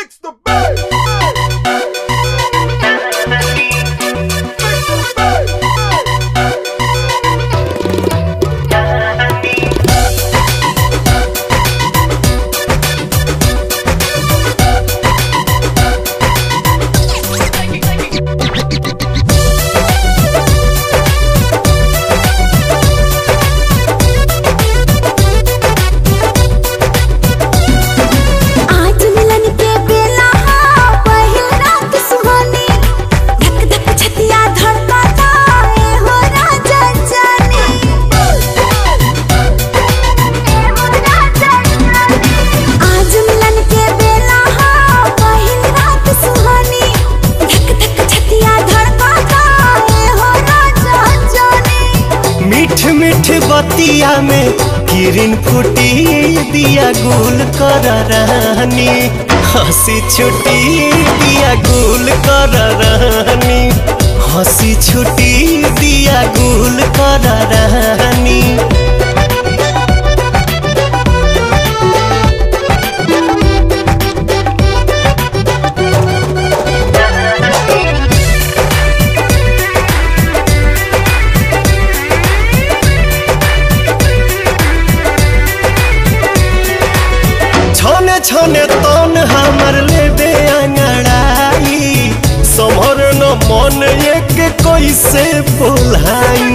Fix the bass. आज मिलन के बेला हा पहिल रात सुहानी धक धक छतिया धड़कता ए हो राजा जाने आज मिलन के बेला हा पहिल रात सुहानी धक धक छतिया धड़कता ए हो राजा जाने मीठ मीठ बतिया में किरण फूटी दिया गुल कर रानी हंसी छुटी दिया गुल कर रानी हंसी छुटी दिया गुल कर रानी छने छने तन हमर लेबे अंगड़ाई समर न मन एक कैसे बोलाई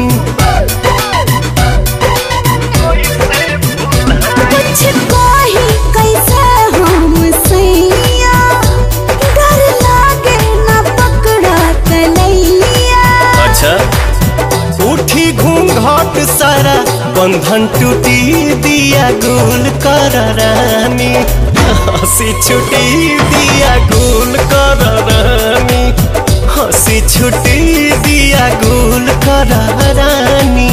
कुछ कही कैसे हम सैया डर लागे न पकड़ा तलैया अच्छा उठी घूंघट सारा बंधन टूटी दिया गुल कर रानी हंसी छुटी दिया गुल कर रानी हंसी छुटी दिया गुल कर रानी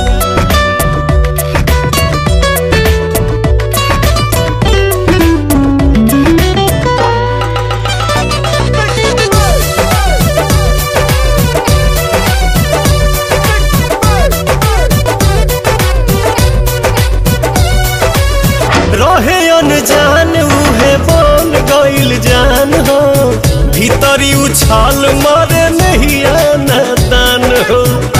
रहे अनजान उहे बन गइल जान हो भीतरी उछाल मारे नहीं आना दान हो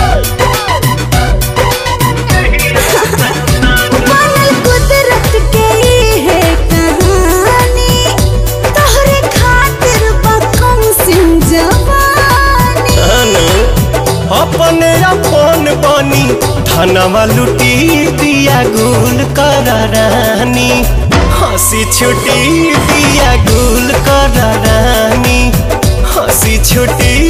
बनल कुदरत के ई है कहानी तोहरे खातिर बकम सिंह जवानी अनु अपने अपन बनी धनवा लुटी दिया गुल कर रानी हंसी छुटी दिया गुल कर रानी हंसी छुटी